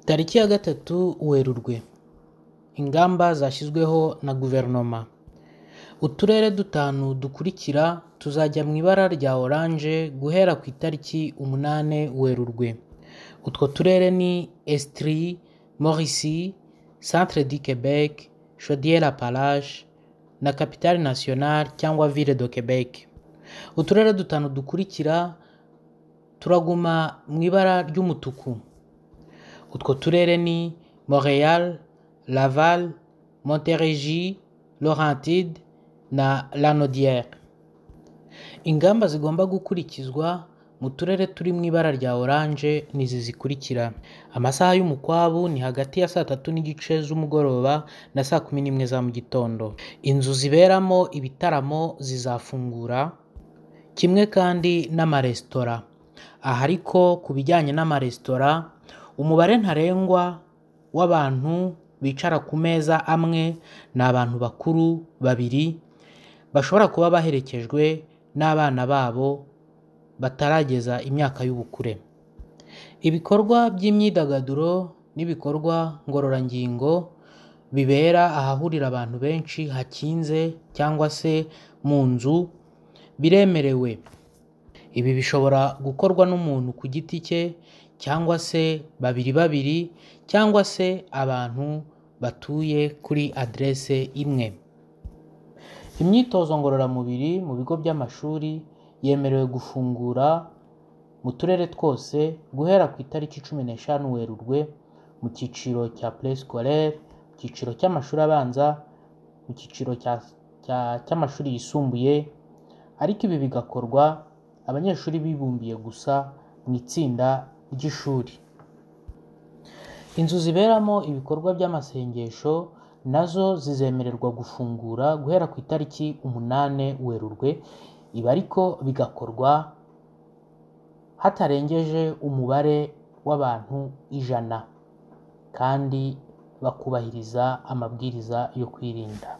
Tariki ya gatatu Werurwe ingamba zashyizweho na guverinoma uturere dutanu dukurikira tuzajya mu ibara rya oranje guhera ku itariki umunani Werurwe utwo turere ni Estrie, Mauricie, Centre du Québec, Chaudière Appalaches na Capitale Nationale cyangwa Ville de Québec uturere dutanu dukurikira turaguma mu ibara ry'umutuku utwo turere ni Montréal, Laval, Montérégie, Laurentide na Lanaudière ingamba zigomba gukurikizwa mu turere turi mu ibara rya oranje ni izi zikurikira amasaha y'umukwabu ni hagati ya saa tatu n'igice z'umugoroba na saa kumi n'imwe za mu gitondo inzu ziberamo ibitaramo zizafungura kimwe kandi n'amaresitora aha ariko ku bijyanye n'amaresitora umubare ntarengwa w'abantu bicara ku meza amwe ni abantu bakuru babiri bashobora kuba baherekejwe n'abana babo batarageza imyaka y'ubukure ibikorwa by'imyidagaduro n'ibikorwa ngororangingo bibera ahahurira abantu benshi hakinze cyangwa se mu nzu biremerewe ibi bishobora gukorwa n'umuntu ku giti cye cyangwa se babiri babiri cyangwa se abantu batuye kuri aderese imwe imyitozo ngororamubiri mu bigo by'amashuri yemerewe gufungura mu turere twose guhera ku itariki cumi n'eshanu werurwe mu cyiciro cya pureesikorere mu cyiciro cy'amashuri abanza mu cyiciro cy'amashuri yisumbuye ariko ibi bigakorwa abanyeshuri bibumbiye gusa mu itsinda ry'ishuri inzu ziberamo ibikorwa by'amasengesho nazo zizemererwa gufungura guhera ku itariki umunani werurwe ibi ariko bigakorwa hatarengeje umubare w'abantu ijana kandi bakubahiriza amabwiriza yo kwirinda